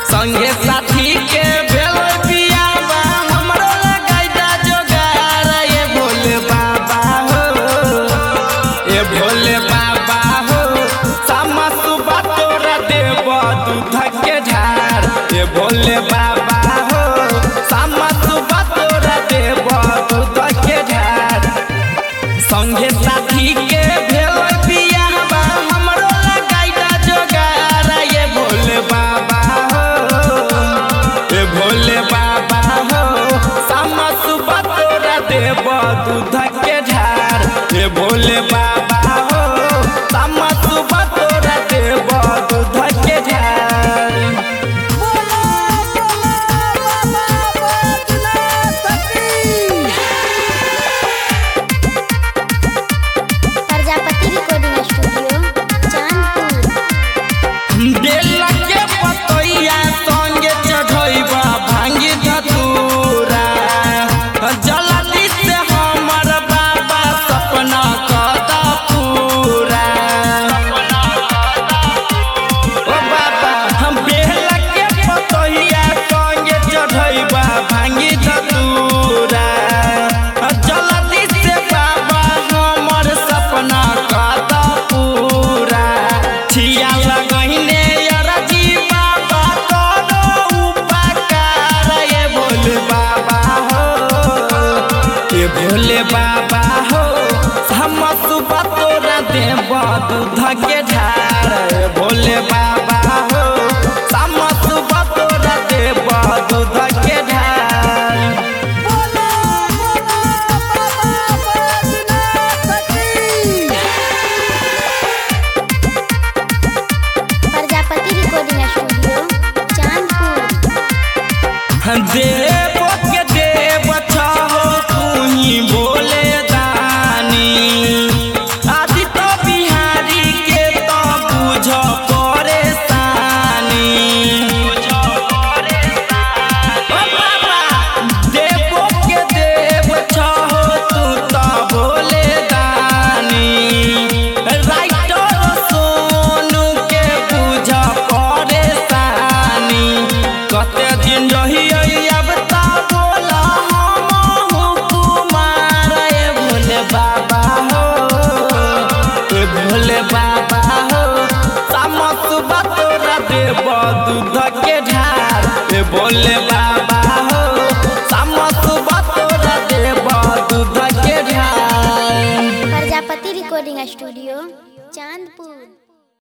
संगे साथी के भेल बियाबा हमरो लगाइदा जोगार ये भोले बाबा हो ये भोले बाबा हो सामा सुबह तोरा देव दूध के ढार ये भोले बाबा हो सामा सुबह तोरा देव दूध के ढार संगे साथी के भेल बियाहबा हमरो लगाइदा जोगार ये भोले बाबा हो ये भोले बाबा हो सामा सुबह तोरा देव दूध के ढार ये भोले बाबा हो सामा सुबह तोरा देव दूध के ढार प्रजापति रिकॉर्डिंग स्टूडियो चांदपुर बेला के पतैया संगे चढ़ैबा भांगी धतूरा जल्दी से हमर बाबा सपना कद पूरा ओ बाबा हम बेला के पतैया संगे चढ़ैबा भांगी धतूरा जल्दी से बाबा हमर सपना कद पूरा छिया लगहिने अरजी बाबा तोरो उपकार ये भोले बाबा हो ये भोले बाबा हो हम सुबह तोरा देव दूध के ढार ये भोले बाबा हो हम सुबह तोरा देव दूध के ढार प्रजापति रिकॉर्डिंग स्टूडियो चांदपुर देव के देव छहो तुही बोले दानी आदि तो बिहारी के तो बुझ परेशानी ओ बाबा, देवो के देव छहो तू तो बोले दानी राइटर सोनू के बुझ परेशानी कते दिन रही अब ता बोला हम कुमार ए भोले बाबा हो ए भोले बाबा हो सामत सुबह तोरा देव दूध के ढार ए भोले बाबा हो सामत सुबह तोरा देव दूध के ढार प्रजापति रिकॉर्डिंग स्टूडियो